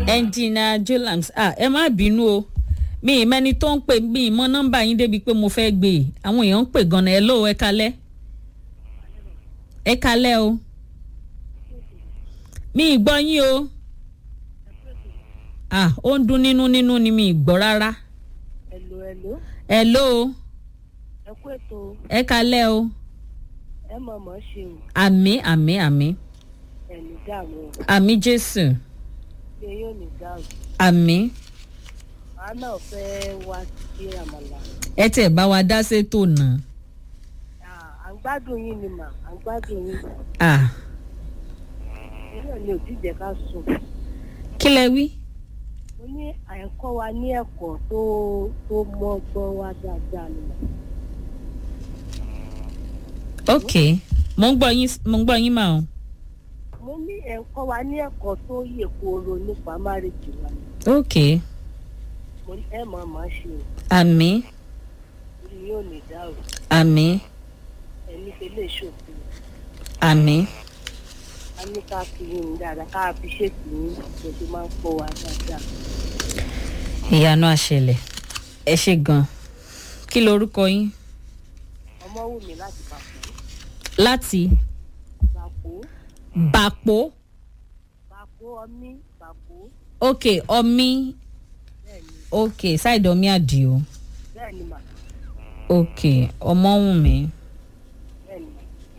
ẹnjìnà jolams ah ẹ má bínú o mi ì mẹni tó ń pè mí mọ nọmba yín débi pé mo fẹ́ gbé e àwọn èèyàn ń pè gan-an ẹ lóò ẹ kalẹ́ ẹ kalẹ́ o mi ì gbọ́ yín o ah ó ń dún nínú nínú ni mi ì gbọ́ rárá ẹ̀lò ẹ̀lò ẹ lóò ẹ kú ètò ẹ kalẹ́ o ẹ mọ̀ mọ̀ ṣe o àmì àmì àmì ẹ̀lì dààmú o àmì jésù ṣé yóò ní dààmú àmì àá náà fẹ́ wá sí àmàlà ẹ tẹ̀ bá wa dá sétò náà à ń gbádùn yín ni mà à ń gbádùn yín ah náà ni òjíjẹ ká sùn kí lẹ wí. mo ní àyẹ̀kọ́ wa ní ẹ̀kọ́ tó tó mọ́ gbọ́n wá dáadáa ni mà ok mo ń gbọ́ yín mo ń gbọ́ yín mà o. mo ní ẹ̀kọ́ wa ní ẹ̀kọ́ tó yè kooro nípa márèjì wa ni ok mo ní ẹ mọ̀ mọ̀ ṣe o àmì orí yóò ní dàrú àmì ẹni ṣe lè ṣòfin àmì a ní ká fi yín dáadáa ká fi ṣètì yín bó ṣe máa ń kó wa dáadáa. ìyanu àṣẹlẹ̀ ẹ ṣe gan kí lorúkọ yín ọmọ wù mí láti bàpò láti bàpò bàpò bàpò ọmí bàpò ok ọmí bẹ́ẹ̀ ni ok ṣáìdì ọmí àdìo bẹ́ẹ̀ ni mà ok ọmọwùnmí bẹ́ẹ̀ ni mà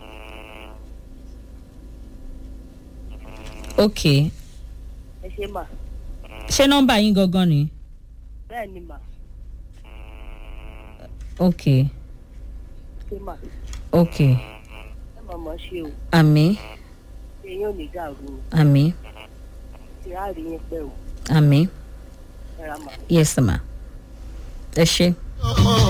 ok ẹ ṣe mà ṣé nọ́mbà yín gangan ni bẹ́ẹ̀ ni mà ok ṣe mà ok ẹ mọ̀ mọ̀ ṣe o àmì ṣe yóò ní dàrú o àmì ṣe á rí yín pẹ́ o àmì ẹ ra mà. yes ma ẹ ṣe.